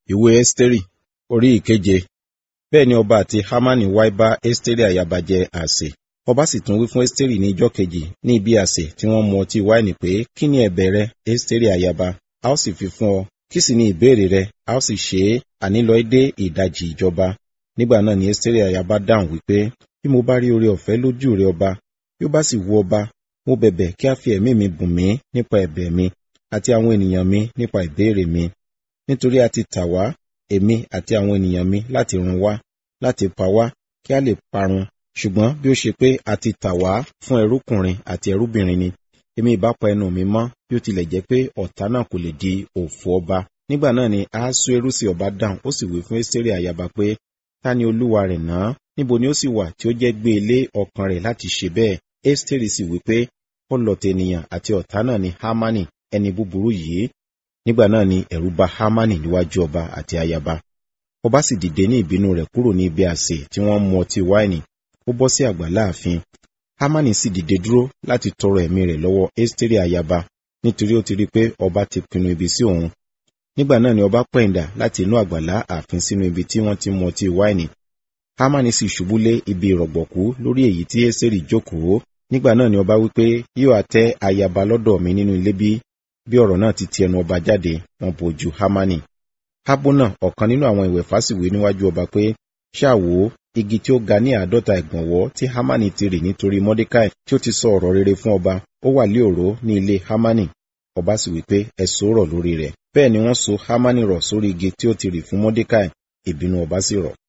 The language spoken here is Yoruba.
ìwé ẹ́sítérì orí ìkeje bẹ́ẹ̀ ni ọba àti hámánì wá bá ẹ́sítérì àyàbá jẹ àsè ọba sì tún wí fún ẹ́sítérì ní ijọ́ kejì ní ibi àsè tí wọ́n mu ọtí wáìnì pé kí ni ẹ̀bẹ̀ rẹ ẹ́sítérì àyàbá a ó sì fi fún ọ kí sì ni ìbéèrè rẹ a ó sì ṣe é ànílọ dé ìdajì ìjọba nígbà náà ni ẹ́sítérì àyàbá dáhùn wípé bí mo bá rí oore ọ̀fẹ́ lójú rẹ ọba bí ó bá sì wù ọba mo bẹ̀bẹ̀ kí a fi ẹ̀mí mi bùn mí nípa ẹ̀bẹ̀ mi àti àwọn ènìyàn mi nípa ìbéèrè mi nítorí a ti tà wá èmi àti àwọn ènìyàn mi láti run wá láti pa wá kí a lè parun ṣùgbọ́n bí ó ṣe pé a ti tà wá fún ẹrúkùnrin àti ẹrúbìnrin ni èmi ìbá pa ẹnu mi mọ́ bí ó tilẹ̀ jẹ́ pé ọ̀tá náà kò lè di òfò ọba nígbà náà ni ahasuerusi ọba dáhùn ó sì wí fún ẹ́sítérì àyàbá pé ta ni olúwa rẹ̀ náà níbo ni ó sì wà tí ó jẹ́ gbé ilé ọkàn rẹ̀ láti ṣe bẹ́ẹ̀ ẹ́sítérì sì wí pé ọlọ̀tẹ̀ ènìyàn àti ọ̀tá náà ni hámánì ẹni búburú yìí nígbà náà ni ẹ̀rù bà hámánì níwájú ọba àti ayaba ọba sì dìde ní ìbínú rẹ̀ kúrò ní ibi àsè tí wọ́n mu ọtí wáìnì ó bọ́ sí àgbà láàfin hámánì sì dìde dúró láti tọrọ ẹ̀mí rẹ̀ lọ́wọ́ ẹ́sítérì ayaba nítorí ó ti rí pé ọba ti pinnu ibi sí òun nígbà náà ni ọba pẹ̀yìndà láti inú àgbàlá ààfin sínú ibi tí wọ́n ti mu ọtí wáìnì hámánì sì ṣubú lé ibi ìrọ̀gbọ̀kú lórí èyí tí ẹ́sítérì jókòó nígbà náà ni ọba wípé yóò àtẹ ayaba lọ́dọ̀ mi nínú ilé bí bí ọ̀rọ̀ náà ti ti ẹnu ọba jáde wọn bojú hámánì hábónà ọ̀kan nínú àwọn ìwẹ̀fà sì wí níwájú ọba pé ṣáàwó igi tí ó ga ní àádọ́ta ìgbọ̀nwọ́ tí hámánì ti rì nítorí mọ́dékáì tí ó ti sọ ọ̀rọ̀ rere fún ọba ó wà lé òró ní ilé hámánì ọba sì wí pé ẹ so rọ̀ lórí rẹ̀ bẹ́ẹ̀ ni wọ́n so hámánì rọ̀ sórí igi tí ó ti rì fún mọ́dékáì ìbínú ọba sì rọ̀